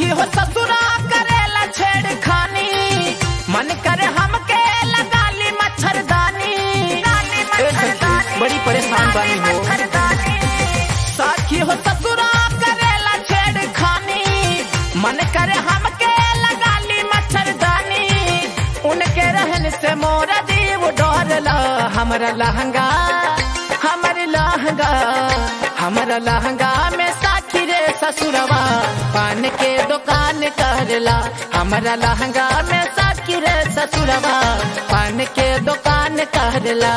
साखी हो ससुरा करेला छेड़खानी मन करे हमके लगा ली मच्छरदानी ए सखी बड़ी परेशान बानी हो साखी हो ससुरा करेला छेड़खानी मन करे हमके लगा ली मच्छरदानी उनके रहन से मोरा जीव डरला हमरा लहंगा हमर लहंगा हमरा लहंगा में साखी रे ससुरवा पान के दुकान करला हमरा लहंगा में साखी रे ससुरवा पान के दुकान करला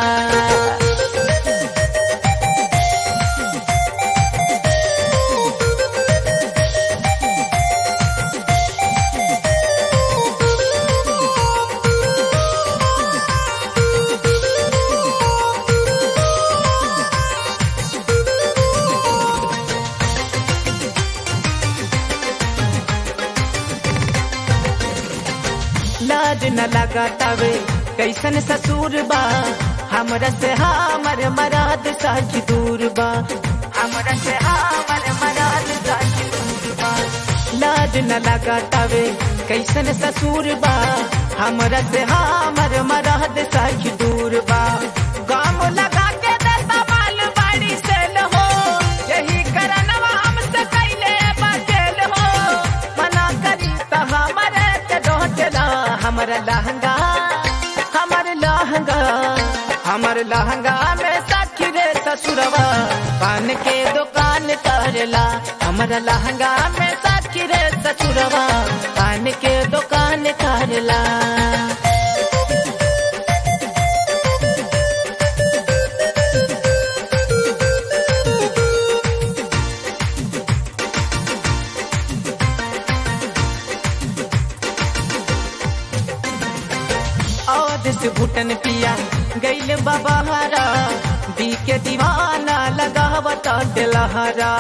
लाज न लगा तवे कैसन ससुर बा हमरा से हमर मराद साखी दूर बा हमरा से हमर मराद साखी दूर बा लाज न लगा तवे कैसन ससुर बा हमरा से हमर मराद साखी दूर बा गाम लगा के देता माल बाड़ी से हो यही करनवा हमसे कैले बचेल हो मना करी त हमरे के डोटला हमर लहंगा हमर लहंगा हमर लहंगा में साखी रे ससुरवा पान के दुकान करला हमर लहंगा में साखी रे ससुरवा पान के दुकान करला औद से भूटन पिया गैल बबहरा दी के दीवाना लगावत दिलहरा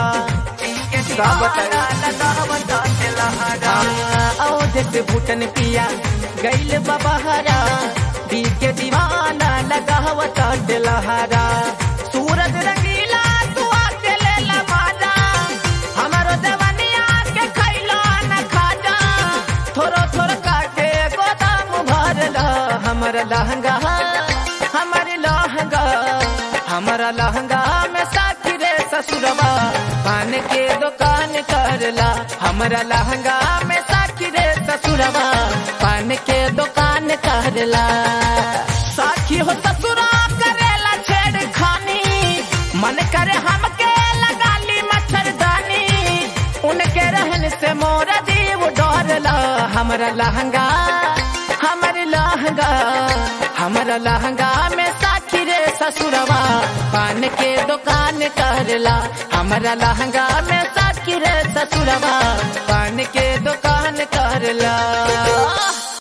औद से भूटन पिया गैल बबहरा दी के दीवाना लगावत दिलहरा सूरज रंगीला तू आके ले ला मारा हमारो जवानिया के खैला न खाजा थोरो थोरो काटे गोदाम भरला हमर लहंगा हमर लहंगा हमर लहंगा में साथी रे ससुरवा पान के दुकान करला हमर लहंगा में साथी रे ससुरवा पान के दुकान करला साखी हो ससुरा करेला छेड़खानी मन करे हमके लगा ली मच्छरदानी उनके रहन से मोरा जीव डरला हमरा लहंगा हमर लहंगा हमरा लहंगा में साखी रे ससुरवा पान के दुकान करला हमरा लहंगा में साखी रे ससुरवा पान के दुकान करला